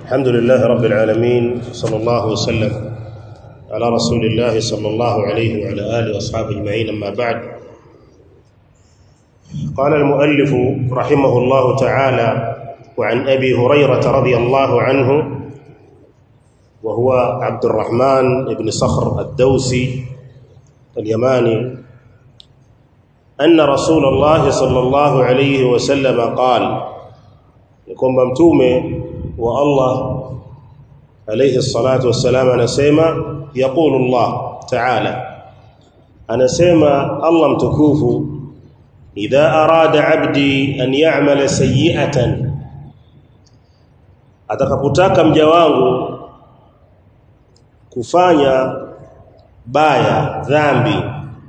الحمد لله رب العالمين صلى الله وسلم على رسول الله صلى الله عليه وعلى آله وأصحابه أجمعين أما بعد قال المؤلف رحمه الله تعالى وعن أبي هريرة رضي الله عنه وهو عبد الرحمن بن صخر الدوسي اليماني أن رسول الله صلى الله عليه وسلم قال يكون ممتومه والله عليه الصلاة والسلام anasema يقول الله تعالى anasema Allah mtukufu idha arada abdi an ya'mala sayyi'atan atakapotaka mja wangu kufanya baya dhambi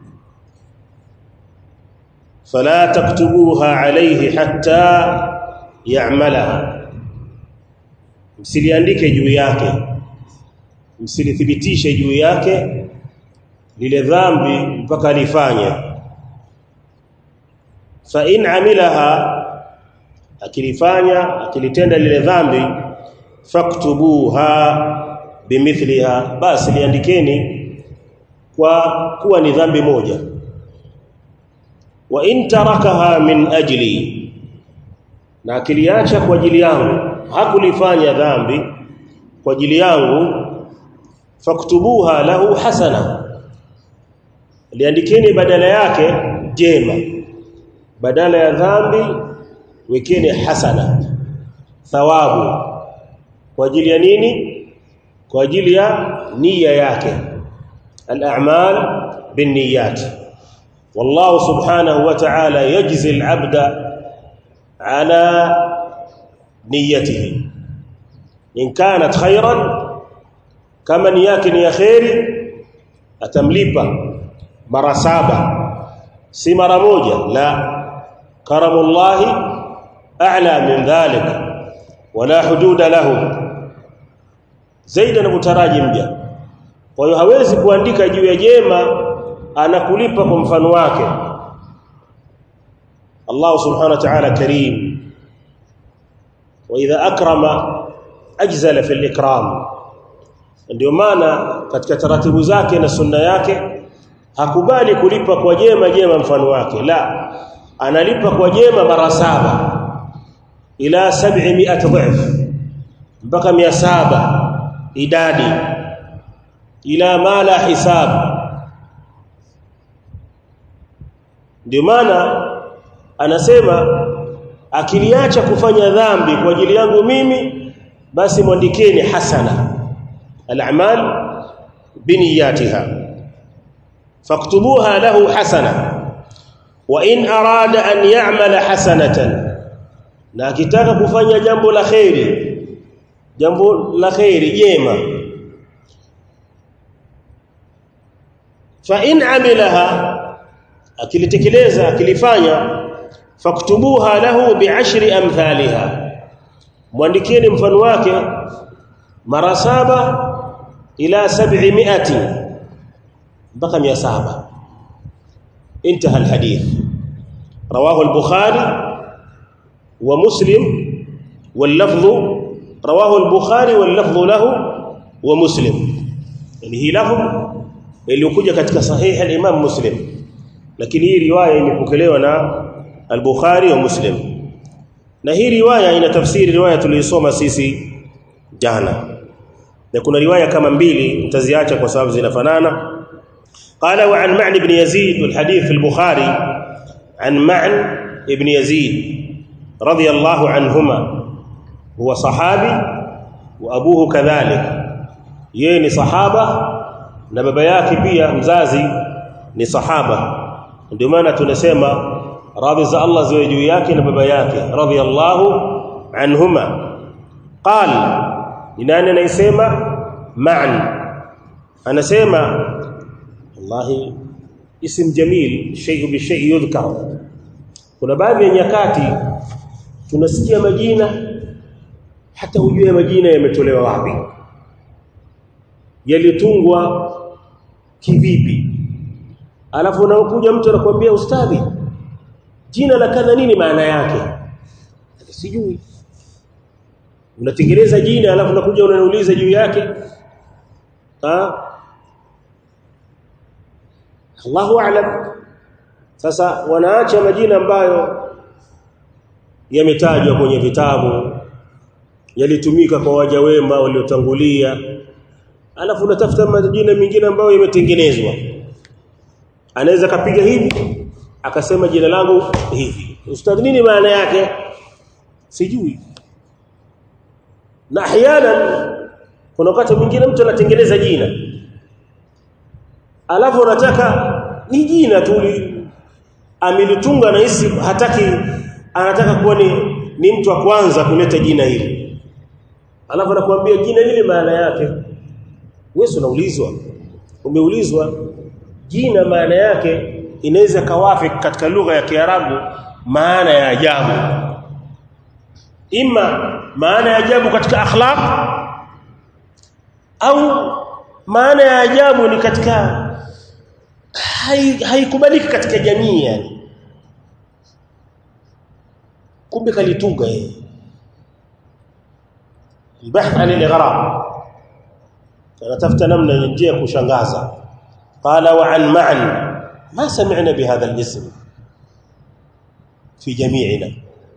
fala taktubuha alayhi hatta ya'malaha msiliandike juu yake msilithibitishe juu yake lile dhambi mpaka alifanye fa in amilaha akilifanya akilitenda lile dhambi faktubuha bimithliha basi liandikeni kwa kuwa ni dhambi moja wa in tarakaha min ajli na akiliacha kwa ajili yangu hakulifanya dhambi kwa ajili yangu faktubuha lahu hasana liandikeni badala yake jema badala ya dhambi wekeni hasana thawabu kwa ajili ya nini kwa ajili ya nia yake al-a'mal binniyat wallahu subhanahu wa ta'ala yajzi al-'abda ala نيته إن كانت خيرا كما نياك نيا خير atamlipa mara saba si mara moja la karamullahi a'la min dhalik wala hududa lahu zaidi anapotaraji mja kwa hiyo hawezi kuandika juu ya jema anakulipa kwa mfano wake Allah subhanahu wa ta'ala karim واذا اكرم اجزل في الاكرام ndio maana katika taratibu zake na sunna yake hakubali kulipa kwa jema jema mfano wake la analipa kwa jema mara saba ila 700 dhif mpaka 700 idadi ila mala hisab ndio maana anasema akiliacha kufanya dhambi kwa ajili yangu mimi basi mwandikeni hasana al-a'mal biniyatiha faktubuha lahu hasana wa in arada an ya'mala hasanatan na akitaka kufanya jambo la khairi jambo la khairi jema fa in amilaha akilitekeleza akilifanya faktubuha lahu bi'ashri amthaliha muandikeni mfano wake mara saba ila 700 mpaka 700 انتهى الحديث رواه البخاري ومسلم واللفظ رواه البخاري واللفظ له ومسلم يعني هي لفظ iliyokuja katika sahihi al-Imam Muslim lakini hii riwaya imepokelewa na al-Bukhari wa Muslim na hii riwaya ina tafsiri riwaya tuliyosoma sisi jana na kuna riwaya kama mbili mtaziacha kwa sababu zinafanana قال وعن معن بن يزيد والحديث في البخاري عن معن بن يزيد رضي الله عنهما هو صحابي وابوه كذلك yeye ni sahaba na baba yake pia mzazi ni sahaba ndio maana tunasema radhi za Allah ziwe juu yake na baba yake radhiyallahu anhuma qal ni nani anayesema ma'an anasema wallahi ism jamil shay bi shay yudhkar kuna baadhi ya nyakati tunasikia majina hata ujue majina yametolewa wapi yalitungwa kivipi alafu unakuja mtu anakuambia ustadhi jina la kadha nini maana yake sijui unatengeneza jina alafu unakuja unaniuliza juu yake ha Allahu a'lam sasa wanaacha majina ambayo yametajwa kwenye vitabu yalitumika kwa waja wema waliotangulia alafu unatafuta majina mengine ambayo yametengenezwa anaweza kapiga hivi akasema jina langu hivi ustadhi nini maana yake sijui na ahyana kuna wakati mwingine mtu anatengeneza jina alafu anataka ni jina tu amelitunga na hisi hataki anataka kuwa ni, ni mtu wa kwanza kuleta jina hili alafu anakuambia jina hili maana yake wewe unaulizwa umeulizwa jina maana yake inaweza kawafi katika lugha ya Kiarabu maana ya ajabu ima maana ya ajabu katika akhlaq au maana ya ajabu ni katika haikubaliki hai katika jamii yani kumbe kalitunga yeye البحث عن الاغراب anatafuta namna njia ya kushangaza qala wa an ma'an ma sami'na bihadha al-ism fi jami'ina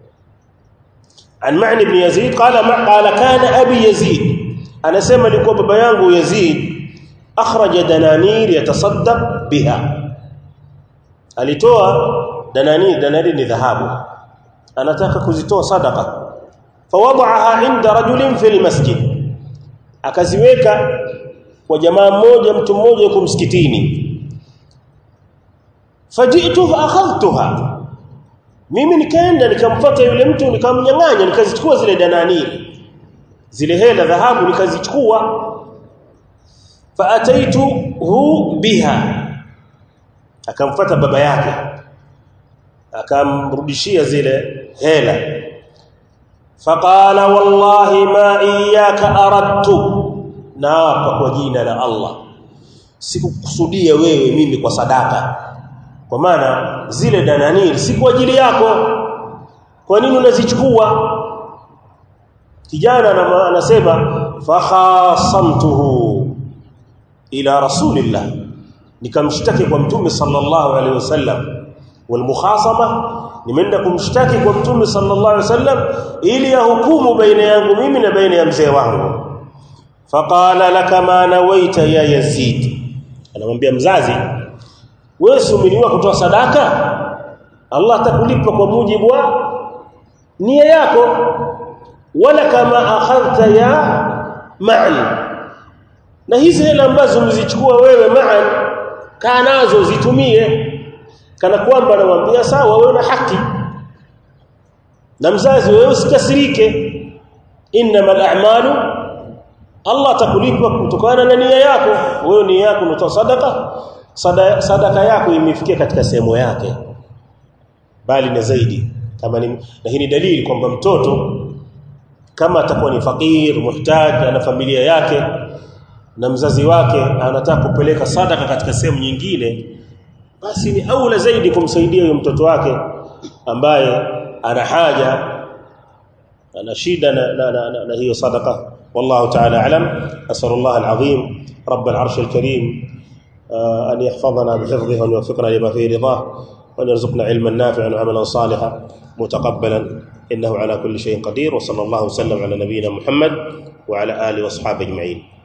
an ma'an ibn yazid qala ma qala kana abi yazid anasema alikuwa baba yangu yazid akhraja dananir yatasaddaq biha alitoa dananir dananir ni dhahabu anataka kuzitoa sadaka fawada'aha inda rajulin fil masjid akaziweka kwa jamaa mmoja mtu mmoja yuko msikitini fajitu fa akhadhtuha mimi nikaenda nikamfuata yule mtu nikamnyang'anya nikazichukua zile dananiri zile hela dhahabu nikazichukua fa ataituhu biha akamfuata baba yake akamrudishia zile hela faqala wallahi ma iyyaka aradtu naapa kwa jina la Allah sikukusudia wewe mimi kwa sadaka kwa maana zile dananiri si kwa ajili yako kwa nini unazichukua kijana anasema fakhasamtuhu ila rasulillah nikamshtaki kwa mtume sallallahu alaihi wasallam walmukhasama nimeenda kumshtaki kwa mtume sallallahu alaihi wasallam ili ahukumu baina yangu mimi na baina ya mzee wangu faqala laka ma nawaita ya yazid anamwambia mzazi wewe umeniwa kutoa sadaka Allah atakulipa kwa mujibu wa nia yako wala kama akhadhta ya ma'an na hizi hela ambazo mzichukua wewe ma'an kaa nazo zitumie kana kwamba anamwambia sawa wewe una haki na mzazi wewe usikasirike innamal a'malu Allah atakulipa kutokana na nia yako wewe nia yako unatoa sadaka sadaka, sadaka yako imefikia katika sehemu yake bali na zaidi kama ni na hii ni dalili kwamba mtoto kama atakuwa ni fakir muhtaji ana familia yake na mzazi wake anataka kupeleka sadaka katika sehemu nyingine basi ni aula zaidi kumsaidia huyo mtoto wake ambaye ana haja ana shida na, na, na, na, na hiyo sadaka والله تعالى أعلم أسأل الله العظيم رب العرش الكريم أن يحفظنا بحفظه وأن يوفقنا لما فيه رضاه وأن يرزقنا علما نافعا وعملا صالحا متقبلا إنه على كل شيء قدير وصلى الله وسلم على نبينا محمد وعلى آله وأصحابه أجمعين